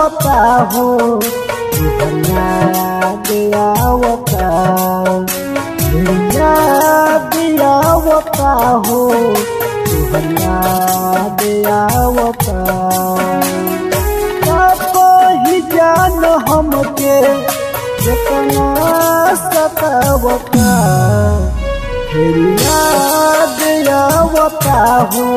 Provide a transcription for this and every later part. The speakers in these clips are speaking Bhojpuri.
आवता हो याद आवता याद आवता हो याद आवता ही जान हमके जितना सतावता फिर याद आवता हो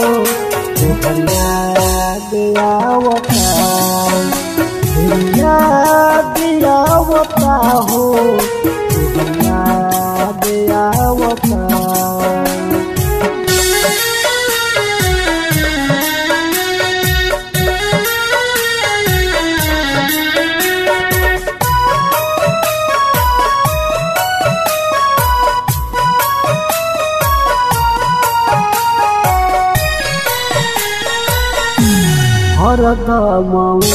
याद आवता फिर याद आवता हो याद आवता हरदम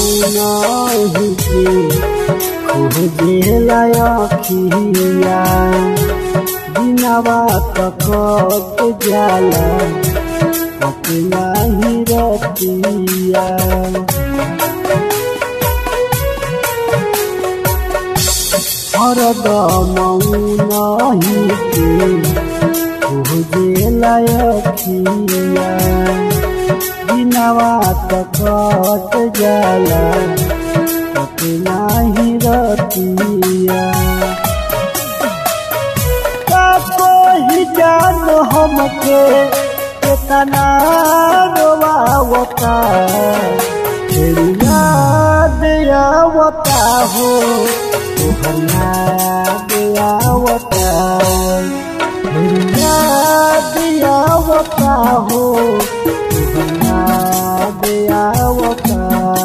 के खोजेला अखिया दिनवा तक जाला अपना ही रतिया हरदम के खोजेला अखिया दिनवा तक जाला अपना ही रतिया ही जान हमके कितना रोवावता फिर याद आवता हो याद आवता फिर याद आवता हो याद आवता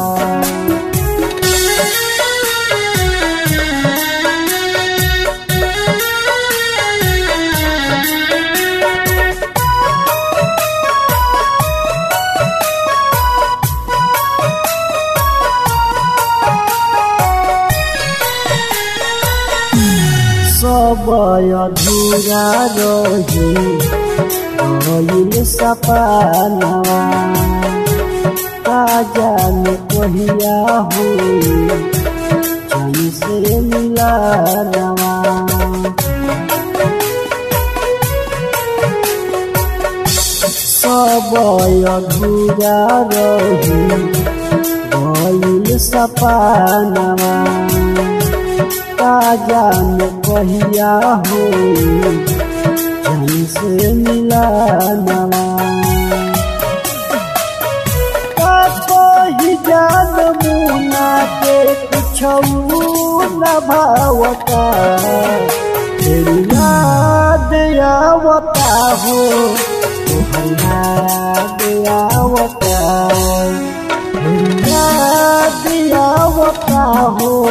सब अधूरा रही गईल सपनवा का जाने कहिया हुई जन से मिला नवा सब अधूरा रही गईल सपनवा का जान कहिया हो जन से मिला नवा ही जान मुना के कुछ न भावता फिर याद आवता हो याद आवता फिर याद आवता हो